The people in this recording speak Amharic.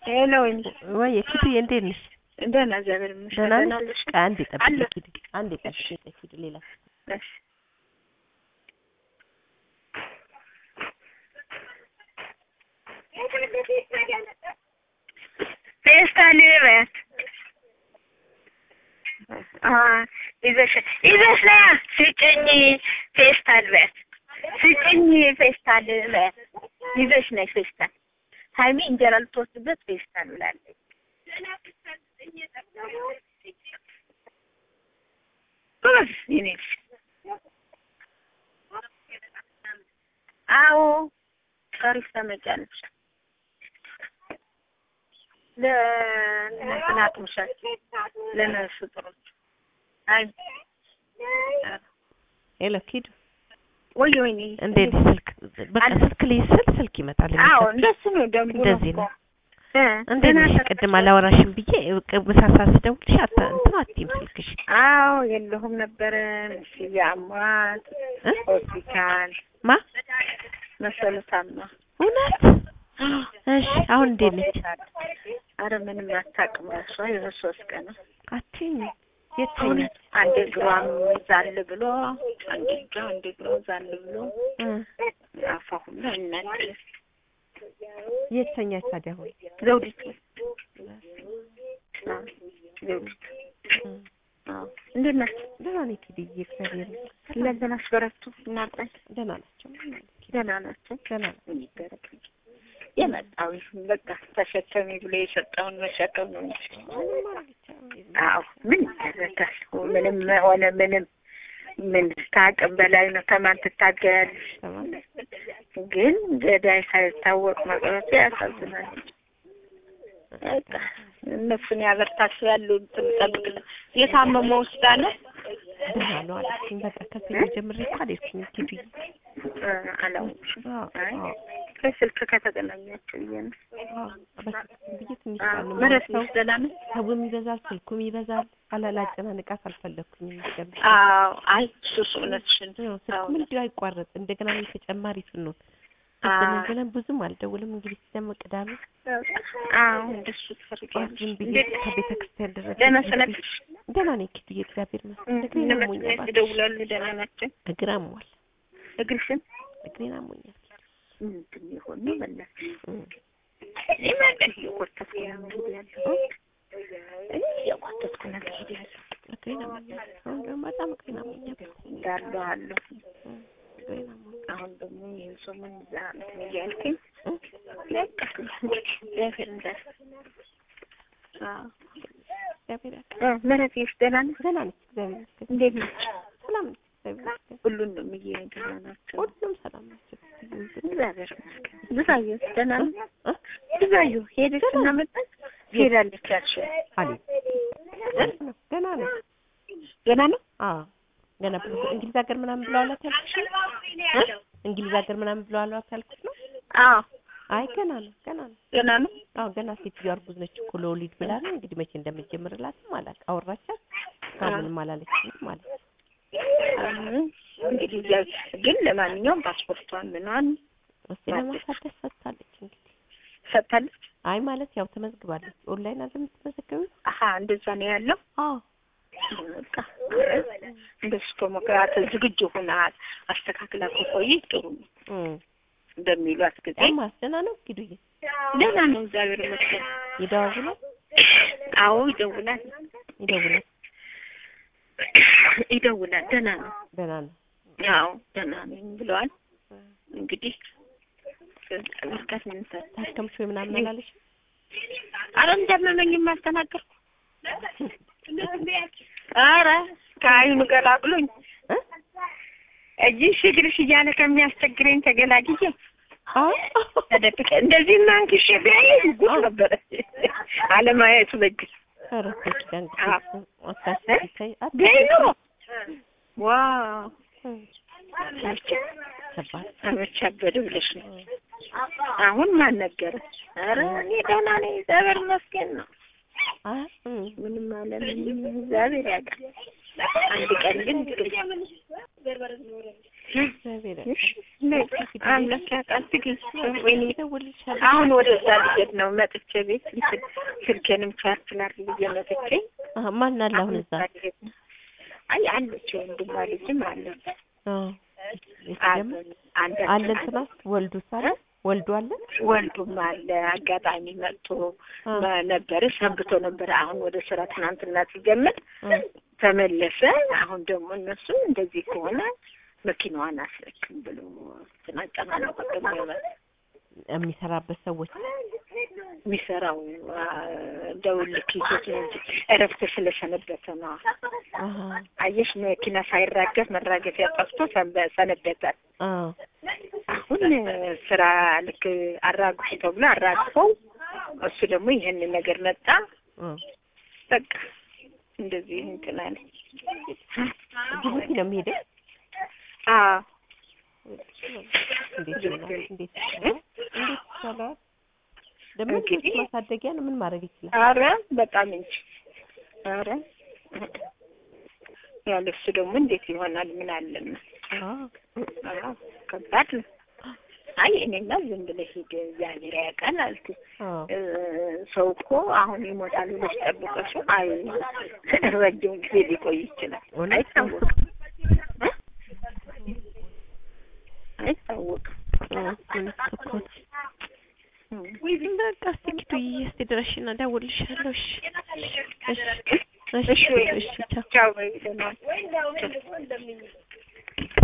ሄሎ ወይኔ ወይ ኪዱዬ እንዴት ነሽ? ደህና እግዚአብሔር ይመስገን። ደህና ደህና ነሽ? ነሽ? አንዴ ጠብቂ አለ። ኪዱ፣ አንዴ ጠብቂ ኪዱ። ሌላ እሺ ፌስታል በያት አ ይዘሽ ይዘሽ ና ስጭኝ ፌስታል በያት ስጭኝ ፌስታል በያት ይዘሽ ነይ ፌስታል ሀይሚ እንጀራ ልትወስድበት ፌስታል ብላለች። ጎበዝ የኔ ልጅ አዎ ታሪፍ ታመጫለሽ ለእንትን አቅምሻል ለነሱ ጥሮች አይ ሄሎ ኪዱ ወይ ወይኔ እንዴት ነሽ? ስልክ በቃ አለ። ስልክ ልይዝ ስል ስልክ ይመጣል። አዎ የሚሰጥ- እንደሱ ነው ደንቡ እንደዚህ እኮ ነው። እ እንዴት ደህና ነሽ? ሰ- ቅድም አላወራሽም ብዬ ምሳሳ ስደውልሽ አታ እንትን አትይም ስልክሽ አዎ የለሁም ነበረ ምስዬ አሟት እ? ሆስፒታል ማ መሰሉታማ እውነት? እሺ አሁን እንዴት ነች? አረ ምንም አታውቅም እሷ የሆነ ሶስት ቀን ነው አትይኝ የት ተኛች? እውነት አንድ እግሯም ዛል ብሎ አንድ እጇ አንድ እግሯ ዛል ብሎ እ አፏ ሁሉ እናት የት ተኛች ታዲያ አሁን? ዘውዲቱ አዎ፣ ዘውዲቱ እ አዎ። እንዴት ናቸው? ደህና ነኝ ኪዱዬ፣ እግዚአብሔር ይመስገን። ለዘናሽ በረቱ እናጣኝ ደህና ናቸው። ምንም አይልም ኪዱ፣ ደህና ናቸው። ደህና ናቸው። ምን ይደረግ የመጣው ይሁን በቃ ተሸከሚ ብሎ የሰጠውን መሸከም ነው እንጂ ምንም ማድረግ ይቻላል። አዎ ምን ይደረጋል? ምንም ሆነ ምንም ምን ከአቅም በላይ ነው። ከማን ትታገያለሽ? ተማም- ግን ገዳይ ሳይታወቅ መቅረቱ ያሳዝናል። በቃ እነሱን ያበርታቸው ያሉ እንትን ጠብቅ ነው። የታመመው ውስጥ አለ ደህና ነው አለችኝ። በቃ ከሰኞ ጀምሬ እኮ አልሄድኩም ኪዱዬ። እ አላወቅሽም? አዎ አይ አዎ በስልክ ከተገናኛቸው ብዬ ነው። አዎ በስልክ ብዬ ትንሽ አዎ፣ ቀን ነው ምህረት ሰው ነሽ? ደህና ነሽ? ሰውም ይበዛል፣ ስልኩም ይበዛል። አላላጨናንቃት አልፈለግኩኝም። የሚገርምሽ አዎ፣ አይ እሱስ እውነትሽን ነው አዎ። ስልኩም እንዲሁ አይቋረጥ። እንደገና እኔ ተጨማሪ ስንሆን አዎ። ብለን ብለን ብዙም አልደውልም። እንግዲህ ደግሞ ቅዳሜ አዎ እንደሱ ጠዋት ትፈልጊያለሽ። ዝም ብዬ እንዴት ከቤተ ክርስቲያን ድረስ ደህና ሄጄ- ሰነበትሽ? ደህና ነኝ ኪዱዬ፣ እግዚአብሔር ይመስገን። እግሬን እነ አሞኛል መጥነት እባክሽ። ይደውላሉ። ደህና ናቸው? እግር አሟል፣ እግርሽን እግሬን አሞኛል። ምንድን የሆነ ነው በእናትሽ? እም። እኔ ማለት እየቆተትኩ ነው የምሄድ ያለሁት። እኔ እየቆተትኩ ነው የምሄድ ያለሁት። እግሬን አሞኛል። አሁን ደግሞ በጣም እግሬን አሞኛል። እንዳሉ አሉ። እም። እግሬን አሞኛል። አሁን ደግሞ ይህን ሰሞን እዛ እንትን እያልኩኝ እም። በቃ እግዚአብሔር እንዳለ አዎ። እግዚአብሔር ያውቃል። እ ምህረትሽ ደህና ነሽ? ደህና ነች፣ እግዚአብሔር ይመስገን። እንዴት ነች? ሰላም ነች፣ እግዚአብሔር ይመስገን። ሁሉን ነው የምዬ ደህና ናቸው። ሁሉም ሰላም ናቸው። እግዚአብሔር ይመስገን። ብዙአየሁ ደህና ነው? እ? ብዙአየሁ ሄደች እና መጣች ሄዳለች ያልሽው አለኝ ነው ገና ነው። ገና ነው? አዎ ገና ብሎ እንግሊዝ ሀገር ምናምን ብለዋላት ያልኩት ነው? እ? እንግሊዝ ሀገር ምናምን ብለዋላት ያልኩት ነው? አዎ አይ ገና ነው፣ ገና ነው። ገና ነው። አዎ ገና ሴትዮዋ እርጉዝ ነች እኮ ለወሊድ ብላ ነው እንግዲህ መቼ እንደምትጀምርላትም አላውቅም። አወራቻት እስካሁን ምንም አላለችኝም ማለት ነው። አሁን እንግዲህ እዚያ ግን ለማንኛውም ፓስፖርቷን ምኗን እስቲ ለማሳደስ ሰጥታለች እንግዲህ። ሰጥታለች። አይ ማለት ያው ተመዝግባለች። ኦንላይን አይደል የምትመዘገቢው? አሀ እንደዛ ነው ያለው። አዎ በቃ እንደሱ ከሞክራት ዝግጁ ሆና አስተካክላ ከቆየች ጥሩ ነው እም እንደሚሏት ጊዜ እማስ ደህና ነው ኪዱዬ? ደህና ነው እግዚአብሔር ይመስገን። ይደዋውላል አዎ ይደውላል ይደውላል። ይደውላል። ደህና ነው። ደህና ነው። አዎ ደህና ነኝ ብለዋል። እንግዲህ በርካት ምን ሰ ታከምሽ ወይ ምናምን አላለሽ? አረ እንዳመመኝም አልተናገርኩም። አረ ከአይኑ ገላግሎኝ እ? እጅሽ እግርሽ እያለ ከሚያስቸግረኝ ተገላግዬ አዎ ተደብቄ እንደዚህ ማንክሽ ቢያይ ጉድ ነበረ። አለማየቱ በጅ ኧረ ተይ ኪዳን አዎ። አታስቢ ተይ ቢያይ ኖሮ አታስቢ። ዋው እም አልቻ ከባድ አመቻ አበደ ብለሽ ነው። አሁን ማን ነገረ? አረ እኔ ደህና ነኝ እግዚአብሔር ይመስገን ነው። አ እም ምንም አለምንም እግዚአብሔር ያውቃል። አንድ ቀን ግን እግዚአብሔር ያውቃል። እሺ በቃ አምላክ ያውቃል። ትግል ወይኔ እደውልልሻለሁ። አሁን ወደዛ ልሄድ ነው መጥቼ ቤት እንትን ስልኬንም ቻርጅ ላድርግ ብዬ መጥቼ አሀ፣ ማን አለ አሁን እዛ? ልሄድ ነው። አይ አለች ወንድሟ ልጅም አለች አዎ የት አለ ደግሞ አንድ አለ እንትና ወልዱ ሳለ ወልዱ አለ ወንዱም አለ አጋጣሚ መጥቶ አ ነበረ ሰንብቶ ነበረ። አሁን ወደ ስራ ትናንትና ሲጀምር አ ተመለሰ። አሁን ደግሞ እነሱ እንደዚህ ከሆነ መኪናዋን አስረክም ብሎ ትናጨናነቁ ደግሞ የሚሰራበት ሰዎች የሚሰራው አ፣ ደውልክ ይዞት ነው እንጂ እረፍት ስለሰነበተ ነው። አሀ አየሽ መኪና ሳይራገፍ መራገፊያ ጠፍቶ ሰንበ- ሰነበተ። አ አሁን ስራ ልክ አራግፉ ተብሎ አራግፈው እሱ ደግሞ ይህንን ነገር መጣ። አ በቃ እንደዚህ እንትን አለ። ጅቡቲ ነው የሚሄደው። አዎ እንዴት ይሆናል? እንዴት ይቻላል? እንዴት ይቻላል? ደግሞ ልጆች እንግዲህ ማሳደጊያ ነው። ምን ማድረግ ይችላል? አረ በጣም እንጂ አረ ያለ እሱ ደግሞ እንዴት ይሆናል? ምን አለና አ አዎ ከባድ ነው። አይ እኔማ ዝም ብለህ ሂድ እግዚአብሔር ያውቃል አልኩ። አ እ፣ ሰው እኮ አሁን ይሞታል ብለሽ ጠብቀሽው አይ ረጅም ጊዜ ሊቆይ ይችላል። እውነት ነው። አይታወቅም እ፣ አይታወቅም። አ እውነት እኮ ነው። እ። በቃ እስኪ ኪቱዬ እስኪ ድረሽና እደውልልሻለሁ። እሺ እሺ እሺ እሺ ወይ እሺ ቻው። ቻው በይ ደህና ዋል።